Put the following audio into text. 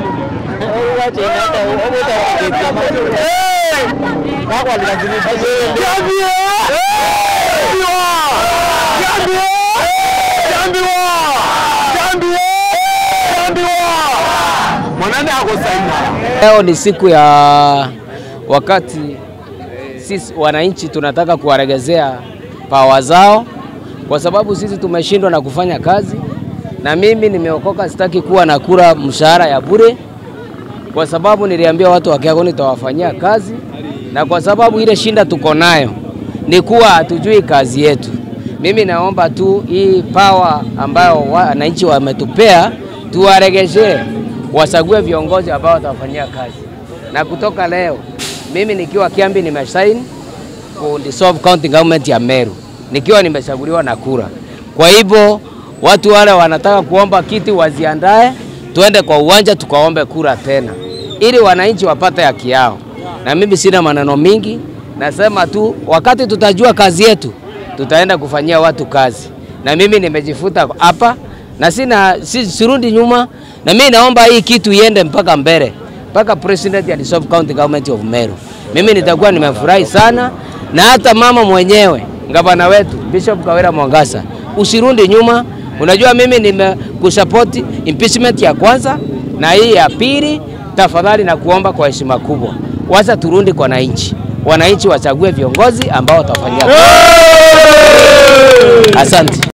Leo ni siku ya wakati sisi wananchi tunataka kuwaregezea pawa zao, kwa sababu sisi tumeshindwa na kufanya kazi, na mimi nimeokoka, sitaki kuwa na kura mshahara ya bure, kwa sababu niliambia watu wa Kiago nitawafanyia kazi, na kwa sababu ile shinda tuko nayo ni kuwa hatujui kazi yetu. Mimi naomba tu hii pawa ambayo wananchi wametupea tuwaregeshee, wasague viongozi ambao watawafanyia kazi. Na kutoka leo mimi nikiwa Kiambi nimesaini dissolve county government ya Meru nikiwa nimechaguliwa na kura. Kwa hivyo watu wale wanataka kuomba kiti waziandae, tuende kwa uwanja tukaombe kura tena, ili wananchi wapate haki yao. Na mimi sina maneno mingi, nasema tu wakati tutajua kazi yetu tutaenda kufanyia watu kazi, na mimi nimejifuta hapa na sina si, sirudi nyuma, na mimi naomba hii kitu iende mpaka mbele mpaka president ya dissolve county government of Meru. Mimi nitakuwa nimefurahi sana, na hata mama mwenyewe gavana wetu Bishop Kawira Mwangasa, usirudi nyuma. Unajua mimi nimekusupport impeachment ya kwanza na hii ya pili, tafadhali na kuomba kwa heshima kubwa, wacha turudi kwa wananchi, wananchi wachague viongozi ambao watafanyia. Asante.